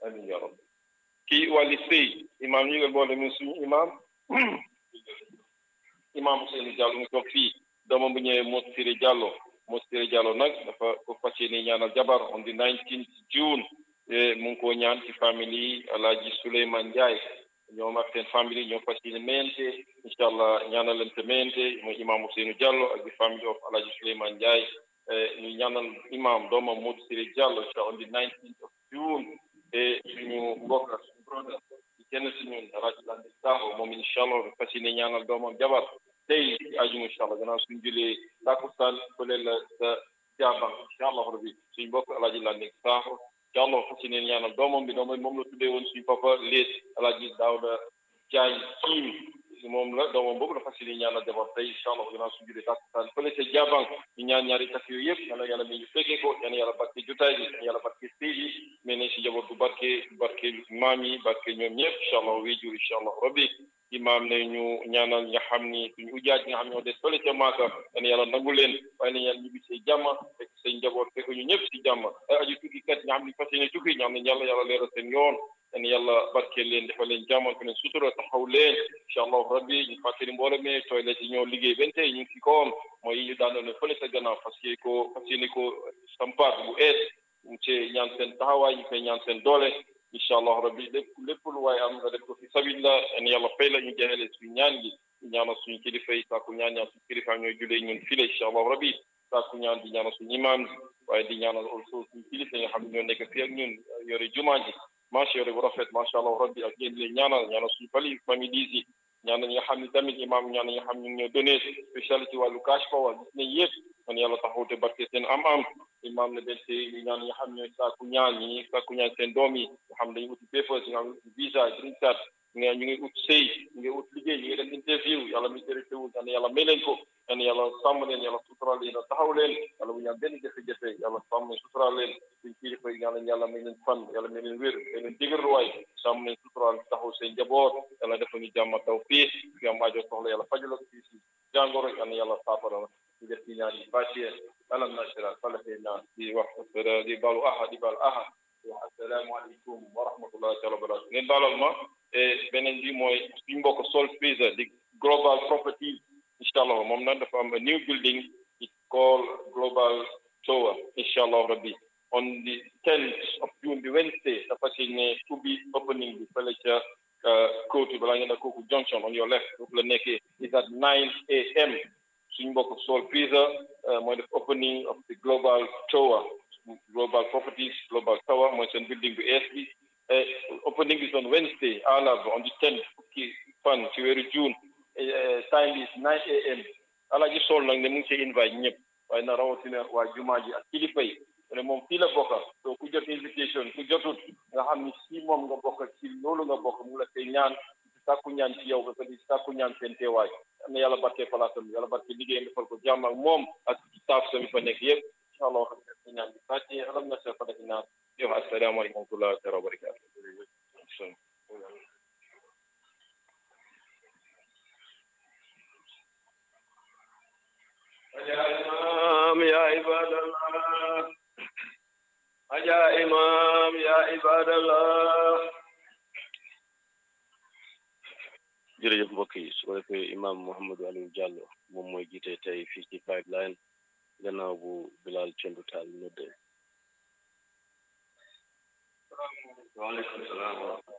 amiin yaa rabbi kii wàlli sëy imaam ñu ngi boole mi suñu imaam imaam Ousseynou Diallo mu toog fii doomam bu ñëwee Mos Siré Diallo Mos Siré Diallo nag dafa ko fas yéene ñaanal jabar on the 19 June mu ngi koo ñaan ci famille yi Alaaji Souleymane Ndiaye ñoom ak seen famille ñoo fas yéene mayante incha allah ñaanal leen te mayante mooy imaam Ousseynou Diallo ak the family of Alaaji Souleymane Ndiaye ñu ñaanal imaam doomam Mos Siré Diallo incha on the 19 of June et suñu mbokk suñu brother ci kenn si ñun Alaaji Lande Sakho moom incha allah fas yéene ñaanal doomam jabar tey ci ajuma incha allah gannaaw suñu julee takkusaan fële la sa jaabang incha allah rabbi suñu mbokk Alaaji Lande Sakho incha allah fas yéene ñaanal doomam bi doomam moom la tuddee woon suñu papa léet Alaaji Daawda Jaay kiim moom la doomam boobu la fas yéene ñaanal jabar tey incha allah gannaaw suñu julee takkusaan fële sa jaabang ñu ñaan ñaari takk yooyu yëpp yàlla yàlla mi ñu fekkee ko yàlla yàlla barke jotaay bi yàlla barke sëy bi mais ne si jabar bu barke barke maam yi barke ñoom ñëpp incha allah wéjur incha allah rabbi imaam ne ñu ñaanal nga xam ni suñu ujaaj nga xam ñoo des fële ca maaka yàlla yàlla nangu leen waaye nañ yàlla ñibbi see jàmm fekk seen njaboot fekk ñu ñëpp si jàmm ay aju tukki kat nga xam ni fas yéene tukki ñaan nañ yàlla yàlla leeral seen yoon yàlla yàlla barkeel leen defal leen jàmm ko leen sutura taxaw leen incha allah rabbi ñu fàttali mbooloo mi toilet yi ñoo liggéey benn tey ñu ngi si kawam mooy yi ñu daanoon ne fële sa gannaaw fas yéene ko fas yéene ko sampaat bu ees ñu ci ñaan seen taxawaay ñu koy ñaan seen doole incha allah rabbi lépp lépp lu waaye am nga def ko fi sabilillah en yàlla fay la ñu jeexale suñu ñaan gi ñu ñaanal suñu kilifa yi saaku ñaan ñaan suñu kilifa ñooy julee ñun file incha allah rabbi saaku ñaan di ñaanal suñu imaam gi waaye di ñaanal also suñu kilifa yi nga xam ne ñoo nekk fii ak ñun yore jumaa ji macha yore bu rafet macha allah rabbi ak yéen leen ñaanal ñaanal suñu fali famille yi ñaan ñi nga xam ne tamit imaam ñaan ñi nga xam ne ñu ngi ñoo donné spécial ci wàllu cash power gis nañ yëpp man yàlla taxaw te barke seen am-am imaam ne benn ñu ñaan ñi nga xam ñooy saaku ñaan ñi saaku ñaan seen doom yi nga xam dañuy uti papers nga xam visa green card ñu ngi ñu ngi ut sëy ñu ngi ut liggéey ñu ngi dem interview yàlla mi tere teewul yal na yàlla may leen ko yal na yàlla sàmm leen yàlla sutural leen yàlla taxaw leen yàlla bu ñu am benn jafe-jafe yàlla sàmm sutural leen suñ kilifa yi yàlla yàlla may leen fan yàlla may leen wér may leen dëgërluwaay sàmm leen sutural taxaw seen njaboot yàlla dafa ñu jàmm taw fii fi am aajo soxla yàlla fajal ak fii si jàngoro yal na yàlla saafara ñu def ci ñaan yi bàccee alam nasira falaxee naa di wax di baalu aha di baal aha wax assalaamu aleykum wa rahmatullahi taala wa barakatu ngeen baalal ma beneen bi mooy suñ mbokk Sol Freezer di global property incha allah moom nag dafa am a new building it's called global tower incha allah rabbi on the 10th of June bi Wednesday dafa si ne ubbi opening bi fële ca kóotu balaa ngeen a kooku junction on your left foofu la nekkee is at 9 a.m. suñ mbokk Sol Freezer mooy def opening of the global tower global properties global tower mooy seen building bu ees bi opening is on Wednesday àllarba on the 10th fukki fan ci weeru June time is 9 a.m. Alaaji Sol nag ne mu ngi see invite ñëpp waaye na rawatina waa jumaa ji ak kilifa yi ne moom fii la bokka so ku jot invitation ku jotut nga xam ni si moom nga bokk ci loolu nga bokk mu la koy ñaan sàkku ñaan ci yow ba di sàkku ñaan seen teewaay am na yàlla barke palaasam yàlla barke liggéeyam defal ko jàmm ak moom ak staff sami fa nekk yëpp incha allah xam ne ñaan bi fàcce alam na sa fadaki naan yow asalaamaaleykum wa rahmatulah taala wa barakatu يا إمام يا عباد الله يا إمام يا عباد الله jërëjëf mbokk yi su ko defee imam Mouhamadou Aliou Diallo moom mooy jiite tey fii ci pipeline gannaaw bu Bilal Cendu Taal nodde waaleykum salaam wa